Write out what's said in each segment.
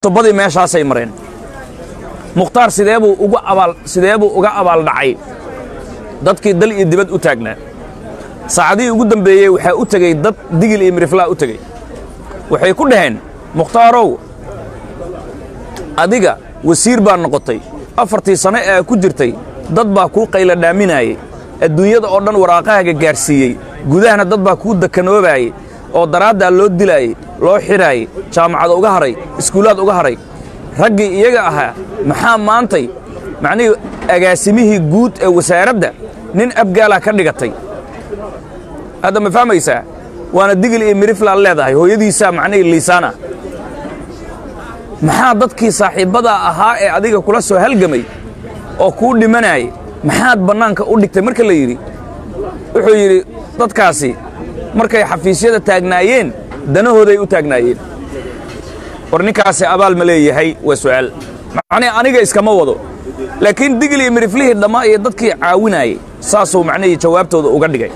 tubadii meeshaasay mareen mukhtaar sideebuu ugu abaal sideebuu uga abaaldhacay dadkii dal iyo dibad u taagnaa saacadihii ugu dambeeyey waxaa u tegey dad digil iyo miriflaa u tegey waxay ku dhaheen mukhtaarow adiga wasiir baa noqotay afartii sano ee ku jirtay dad baa kuu qayla dhaaminaayey adduunyada oo dhan waraaqahaaga gaarsiiyey gudahana dad baa kuu dakanoobaayey oo daraaddaa loo dilaayey loo xidhaayey jaamacad uga haray iskuulaad uga haray raggii iyaga ahaa maxaa maantay macnihii agaasimihii guud ee wasaaradda nin abgaalaa ka dhigatay hadda ma fahmaysaa waana digil iyo miriflaad leedahay hooyadiisaa macnihii liisaana maxaa dadkii saaxiibbadaa ahaa ee adiga kula soo halgamay oo kuu dhimanaayay maxaad bannaanka u dhigtay marka la yidhi wuxuu yidhi dadkaasi markay xafiisyada taagnaayeen danahooday u taagnaayeen war ninkaasi abaal ma leeyahay waa su'aal macnii aniga iskama wado laakiin digil iyo miriflihii dhammaa iyo dadkii caawinaayey saasuu macnihii jawaabtooda uga dhigay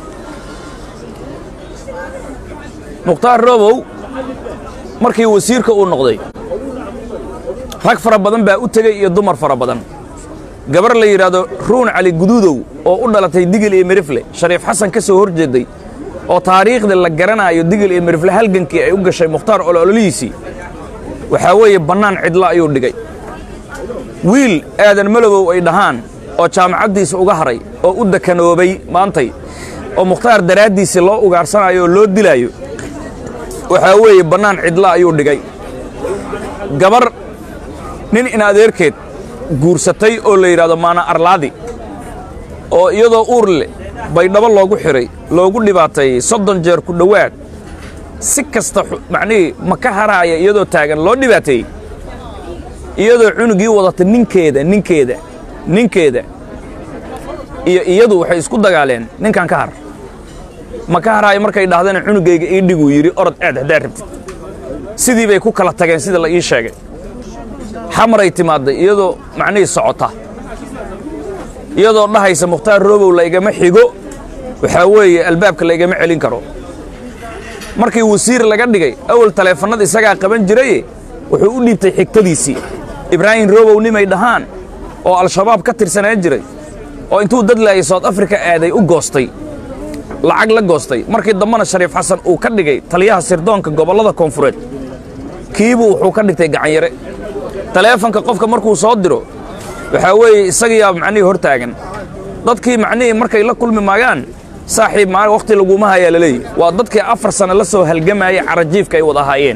mukhtaar robow markii wasiirka uu noqday rag fara badan baa u tegey iyo dumar fara badan gabar la yidhaahdo ruun cali guduudow oo u dhalatay digil iyo mirifle shariif xasan ka soo hor jeeday oo taariikhda la garanaayo digil iyo mirifle halgankii ay u gashay mukhtaar ololihiisii waxaa weeye bannaan cidla ayuu dhigay wiil aadan malobow ay dhahaan oo jaamacaddiisa uga haray oo u dakanoobay maantay oo mukhtaar daraaddiisii loo ugaarsanaayo oo loo dilaayo waxaa weeye bannaan cidla ayuu dhigay gabar nin in adeerkeed guursatay oo la yidhahdo maana arlaadi oo iyadoo uur leh baydhabo loogu xidhay loogu dhibaateeyey soddon jeer ku dhowaad si kasta macnihii ma ka haraaya iyadoo taagan loo dhibaateeyey iyadoo cunugii wadata ninkeeda ninkeeda ninkeeda iyo iyadu waxay isku dagaaleen ninkan ka har ma ka haraayo markay dhahdana cunugayga ii dhiguu yidhi orod aad haddaad rabtid sidii bay ku kala tageen sida la ii sheegay xamaray timaadday iyadoo macnihii socota iyadoo dhahaysa mukhtaar roobow laygama xigo waxaa weeye albaabka laygama celin karo markii wasiir laga dhigay awal taleefannada isagaa qaban jiraye wuxuu u dhiibtay xigtadiisii ibraahim roobow nimay dhahaan oo al-shabaab ka tirsanaan jiray oo intuu dad laayay sout africa aaday u goostay lacag la goostay markii dambena shariif xasan uu ka dhigay taliyaha sirdoonka gobollada koonfureed kiibuu wuxuu ka dhigtay gacanyare taleefanka qofka markuu soo diro waxaa weeye isagiyaa macnihii hor taagan dadkii macnihii markay la kulmi maayaan saaxiib maa wakhti laguma hayaa laleeyahy waa dadkii afar sanno la soo halgamaayay carajiifka ay wada ahaayeen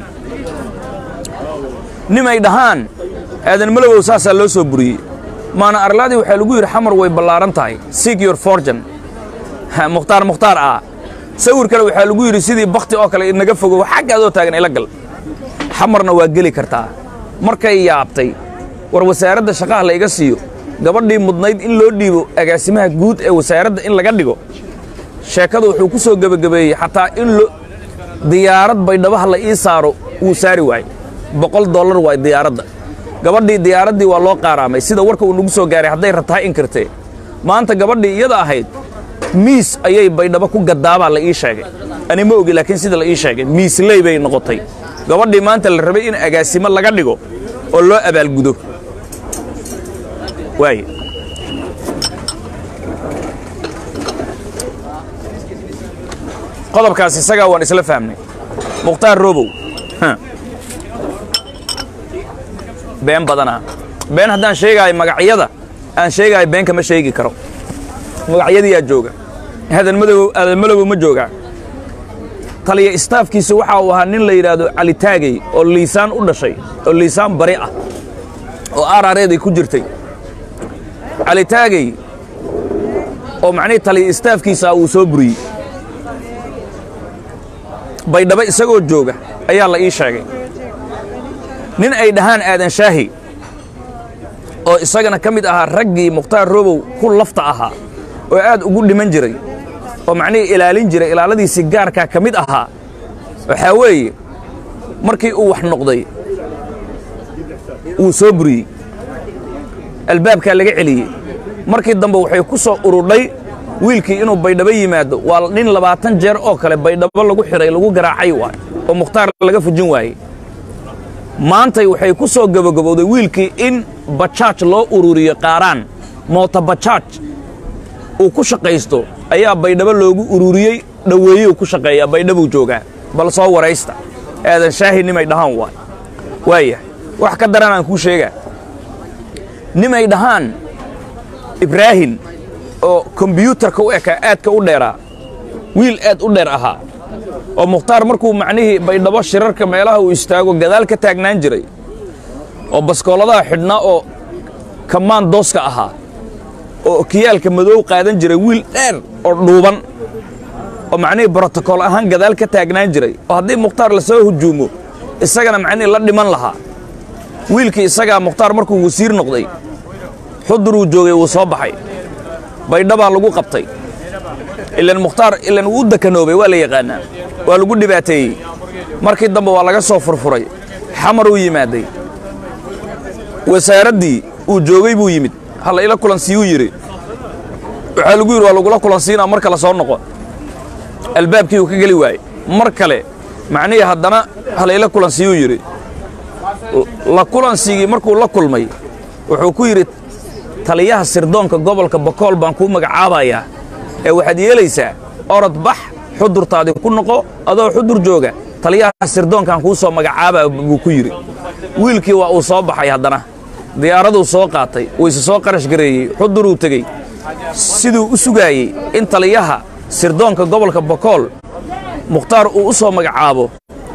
nimay dhahaan aadan malowow saasaa loo soo buriyey maana arlaadii waxaa lagu yidhi xamar way ballaaran tahay sig your forjan mukhtaar mukhtaar ah sawir kale waxaa lagu yidhi sidii bakhti oo kale inaga fogow xagga adoo taagan ila gal xamarna waa geli kartaa markay yaabtay war wasaaradda shaqaha la iga siiyo gabadhii mudnayd in loo dhiibo agaasimaha guud ee wasaaradda in laga dhigo sheekadu wuxuu ku soo gebagabeeyey xataa in diyaarad baydhabaha la ii saaro wuu saari waayey boqol dollar waay diyaaradda gabadhii diyaaraddii waa loo qaaraamay sida warka uu nagu soo gaaray hadday rabtaa in kartee maanta gabadhii iyada ahayd miis ayay baydhabo ku gaddaabaa la ii sheegay ani ma ogi laakiin sida la ii sheegay miisley bay noqotay gabadhii maanta la rabay in agaasimo laga dhigo oo loo abaalgudo waay qodobkaas isagaa waan isla fahmnay mukhtaar robow been badanaa been haddaan sheegaayo magacyada aan sheegaayo been kama sheegi karo magacyadiyaa jooga aadan madow aadan malobow ma joogaa taliya istaafkiisa waxa uu ahaa nin la yidhaahdo cali taagey oo liisaan u dhashay oo liisaan bari ah oo aaraareeday ku jirtay cali taagey oo macnihii taliya istaafkiisa uu soo buriyey baydhabo isagoo jooga ayaa la ii sheegay nin ay dhahaan aadan shaahi oo isagana ka mid ahaa raggii mukhtaar robow ku lafta ahaa oo aad ugu dhiman jiray oo macnihii ilaalin jiray ilaaladiisii gaarkaa ka mid ahaa waxaa weeye markii uu wax noqday wuu soo buriyey albaabkaa laga celiyey markii dambe waxay ku soo urudhay wiilkii inuu baydhabo yimaado waa nin labaatan jeer oo kale baydhabo lagu xidhay lagu garaacay waay oo mukhtaar laga fujin waayey maantay waxay ku soo gabagabowday wiilkii in bajaaj loo ururiyo qaaraan moota bajaaj uu ku shaqaysto ayaa baydhabo loogu ururiyey dhoweeyuu ku shaqeeyaa baydhabuu joogaa bal soo waraysta aadan shaahi nimay dhahaan waay waaya wax ka daran aan kuu sheegaa nimay dhahaan ibraahim oo kombyuutarka u ekaa aadka u dheeraa wiil aad u dheer ahaa oo mukhtaar markuu macnihii baydhabo shirarka meelaha uu istaago gadaal ka taagnaan jiray oo baskooladaha xidhnaa oo kamaan dooska ahaa oo okiyaalka madow qaadan jiray wiil dheer oo dhuuban oo macnihii brotokool ahaan gadaal ka taagnaan jiray oo haddii mukhtaar la soo hujuumo isagana macnihii la dhiman lahaa wiilkii isagaa mukhtaar markuu wasiir noqday xuduruu joogay wuu soo baxay baydhabaa lagu qabtay ilan mukhtaar ilan wuu u dakanoobay waa la yaqaannaa waa lagu dhibaateeyey markii dambe waa laga soo furfuray xamaruu yimaaday wasaaraddii uu joogay buu yimid halla ila kulansiiyuu yidhi waxaa lagu yidhi waa lagula kulansiinaa mar kale soo noqo albaabkii uu ka geli waayey mar kale macnihii haddana halla ila kulansiiyuu yidhi la kulansigii markuu la kulmay wuxuu ku yidhi taliyaha sirdoonka gobolka bokool baan kuu magacaabayaa ee waxaad yeelaysaa orod bax xudurtaadii ku noqo adoo xudur jooga taliyaha sirdoonkaan kuu soo magacaabaa buu ku yidhi wiilkii waa uu soo baxay haddana diyaaraduu soo qaatay wayse soo qarash gareeyey xuduruu tegey siduu u sugaayey in taliyaha sirdoonka gobolka bokool mukhtaar uu u soo magacaabo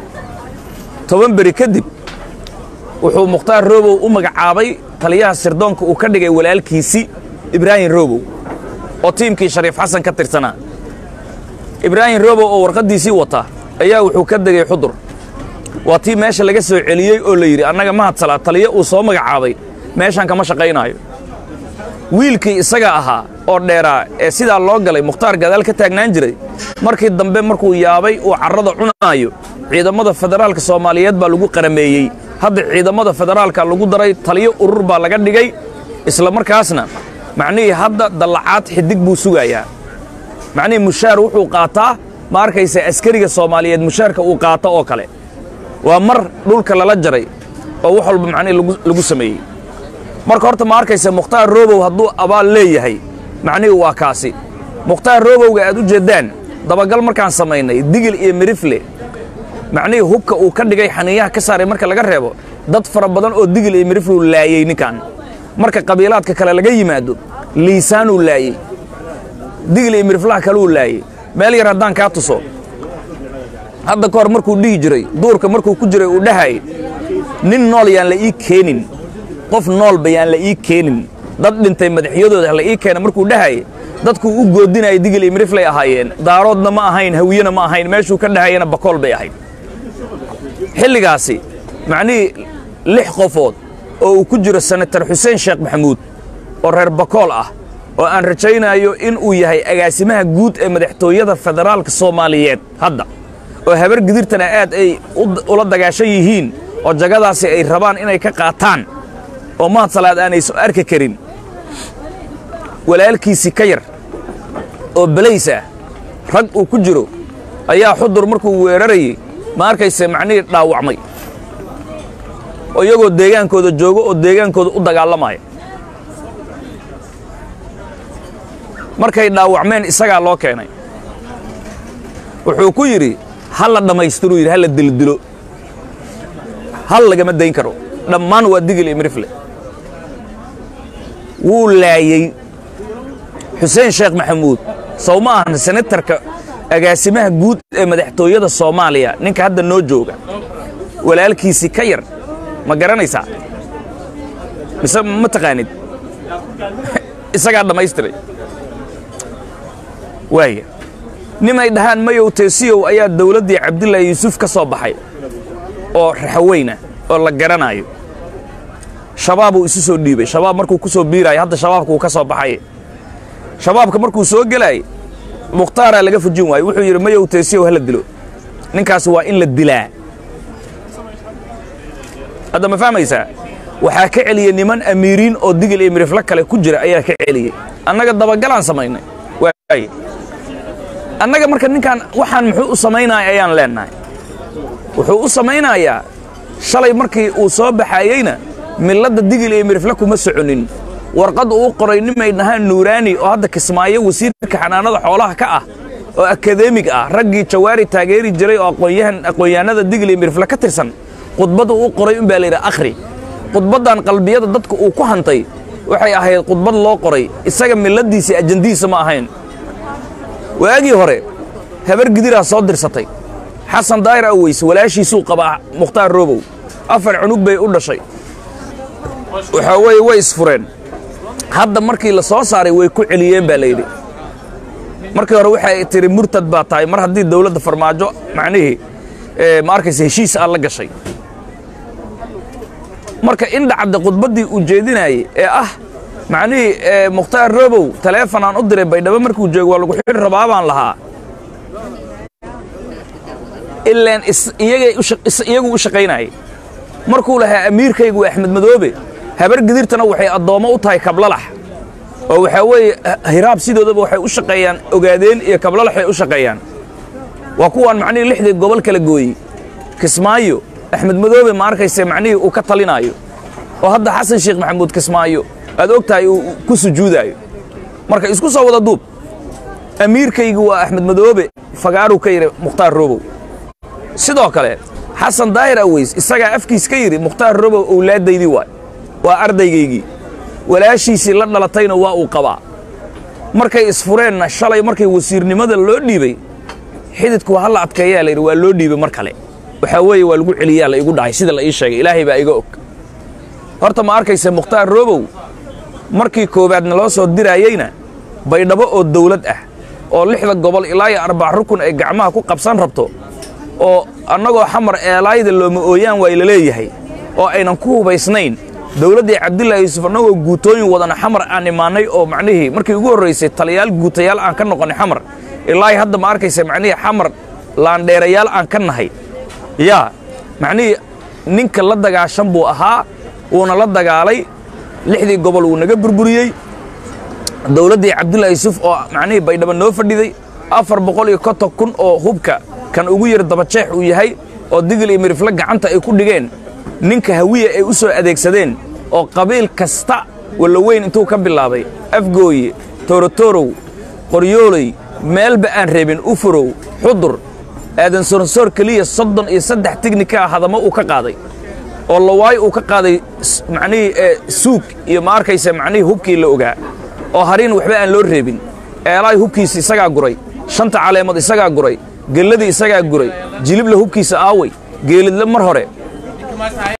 toban beri kadib wuxuu mukhtaar roobow u magacaabay taliyaha sirdoonka uu ka dhigay walaalkiisii ibraahim roobow oo tiimkii shariif xasan ka tirsanaa ibraahim roobow oo warqaddiisii wata ayaa wuxuu ka degay xudur waa tii meesha laga soo celiyey oo la yidhi annaga mahadsalaa taliyo uu soo magacaabay meeshaan kama shaqaynaayo wiilkii isaga ahaa oo dheeraa ee sidaa loo galay mukhtaar gadaal ka taagnaan jiray markii dambe markuu yaabay uu carrada cunaayo ciidamada federaalka soomaaliyeed baa lagu qarameeyey hadda ciidamada federaalka lagu daray taliyo urur baa laga dhigay isla markaasna macnihii hadda dallacaad xidig buu sugayaa macnihii mushaar wuxuu qaataa ma arkaysa askariga soomaaliyeed mushaarka uu qaato oo kale waa mar dhulka lala jaray oo wax walba macnihii lagu sameeyey marka horta ma arkaysa mukhtaar roobow hadduu abaal leeyahay macnihii waa kaasi mukhtaar roobowga aad u jeeddaan dabagal markaan samaynay digil iyo mirifle macnihii hubka uu ka dhigay xaniiyaha ka saaray marka laga reebo dad fara badan oo digil iyo mirifluu laayey ninkan marka qabiilaadka kale laga yimaado liisaanuu laayey digil iyo miriflaha kaluu laayey meel yar haddaan kaa tuso hadda ka hor markuu dhihi jiray duurka markuu ku jiray uu dhahay nin nool yaan la ii keenin qof noolba yaan la ii keenin dad dhintay madaxyadooda la ii keena markuu dhahay dadkuu u goodinaya digil iyo miriflay ahaayeen daaroodna ma ahayn hawiyena ma ahayn meeshuu ka dhahayana bakool bay ahayd xilligaasi macnihii lix qofood oo uu ku jiro senatar xuseen sheekh maxamuud oo reer bakool ah oo aan rajaynayo in uu yahay agaasimaha guud ee madaxtooyada federaalka soomaaliyeed hadda oo habar gidirtana aad ay ula dagaashan yihiin oo jagadaasi ay rabaan inay ka qaataan oo mahad salaad aanayso arki karin walaalkiisii ka yar oo belays ah rag uu ku jiro ayaa xudur markuu weerarayey ma arkayse macnihii dhaawacmay oo iyagoo deegaankooda joogo oo deegaankooda u dagaalamaya markay dhaawacmeen isagaa loo keenay wuxuu ku yidhi ha la dhammaystiruu yidhi ha la dildilo hal lagama dayn karo dhammaan waa digil iyo mirifle wuu laayey xuseen sheekh maxamuud sow ma ahan senatarka agaasimaha guud ee madaxtooyada soomaaliya ninka hadda noo jooga walaalkiisii ka yar ma garanaysaa mise ma taqaanid isagaa dhammaystiray waaya nimay dhahaan mayow teesiyow ayaa dawladdii cabdilaahi yuusuf ka soo baxay oo raxaweyna oo la garanaayo shabaabuu isu soo dhiibay shabaab markuu ku soo biiraayo hadda shabaabka uu ka soo baxay shabaabka markuu soo gelaayay mukhtaaraa laga fujin waayo wuxuu yidhi mayow teesiyow hala dilo ninkaasi waa in la dilaa hadda ma fahmaysaa waxaa ka celiyey niman amiiriin oo digil iyo miriflo kale ku jira ayaa ka celiyey annaga dabagalaan samaynay waay annaga marka ninkan waxaan muxuu u samaynaya ayaan leennahay wuxuu u samaynayaa shalay markii uu soo baxaayeyna milladda digil iyo mirifle kuma soconin warqad uu qoray nimay dhahaan nuuraani oo hadda kismaayo wasiirka xanaanada xoolaha ka ah oo akadeemig ah raggii jawaari taageeri jiray oo aqoonyahan aqoonyahanada digil iyo mirifle ka tirsan khudbadda uu qoray un baa la yidhi akhri khudbaddan qalbiyada dadka uu ku hantay waxay ahayd khudbad loo qoray isaga milladdiisii ajandihiisa ma ahayn waagii hore habar gidiraa soo dirsatay xasan daayir aweys walaashiisuu qabaa mukhtaar roobow afar cunug bay u dhashay waxaa weeye way isfureen hadda markii la soo saaray way ku celiyeen baa layidhi markii hore waxay tidhi murtad baa tahay mar haddii dawladda farmaajo macnihii ma arkaysa heshiis aad la gashay marka indhacadda khudbaddii uu jeedinaayey ee ah macnihii mukhtaar roobow taleefon aan u diray baydhabo markuu joogo waa lagu xidhi rabaa baan lahaa ilaan iyagu u shaqaynayay markuu lahaa amiirkaygu waa axmed madoobe habar gidirtana waxay addoommo u tahay kablalax oo waxaa weeye hiraab sidoodaba waxay u shaqeeyaan ogaadeen iyo kablalaxay u shaqeeyaan waa kuwaan macnihii lixdii gobol kala gooyey kismaayo axmed madoobe ma arkayse macnihii uu ka talinaayo oo hadda xasan sheekh maxamuud kismaayo aad og tahay uu ku sujuudaayo marka isku soo wada duub amiirkaygu waa axmed madoobe fagaaruu ka yidhi mukhtaar roobow sidoo kale xasan daahir aweys isagaa afkiis ka yidhi mukhtaar robow owlaaddaydii waay waa ardaygaygii walaashiisii la dhalatayna waa uu qabaa markay isfureenna shalay markay wasiirnimada loo dhiibay xididku waa halla adkeeyaa layidhi waa loo dhiibay mar kale waxaa weeye waa lagu celiyaa la igu dhahay sida la ii sheegay ilaahay baa iga og horta ma arkayse mukhtaar robow markii koowaadna loo soo diraayeyna baydhabo oo dawlad ah oo lixda gobol ilaa iyo arbac rukun ay gacmaha ku qabsan rabto oo annagoo xamar eelaayda looma ooyaan waay la leeyahay oo aynan ku hubaysnayn dawladdii cabdillaahi yuusuf annagoo guutooyin wadana xamar aan imaannay oo macnihii markii ugu horraysay taliyaal guutayaal aan ka noqonnay xamar ilaahi hadda ma arkaysa macnihii xamar laandheerayaal aan ka nahay yaa macnihii ninka la dagaashan buu ahaa wuuna la dagaalay lixdii gobol wuu naga burburiyey dawladdii cabdullaahi yuusuf oo macnihii baydhabo noo fadhiday afar boqol iyo konton kun oo hubka kan ugu yar dabajeex uu yahay oo digil iyo mirifle gacanta ay ku dhigeen ninka hawiya ay u soo adeegsadeen oo qabiil kasta walloweyn intuu ka bilaabay afgooye toorotorow qoryooley meelba aan reebin ufurow xudur aadan soronsoor keliya soddon iyo saddex tignika ah hadamo uu ka qaaday oo lawaayo uu ka qaaday macnihii suug iyo ma arkaysa macnihii hubkii la ogaa oo hariin waxba aan loo reebin eelaay hubkiisa isagaa guray shanta caleemood isagaa guray gelladii isagaa guray jilibla hubkiisa aaway geelidle mar hore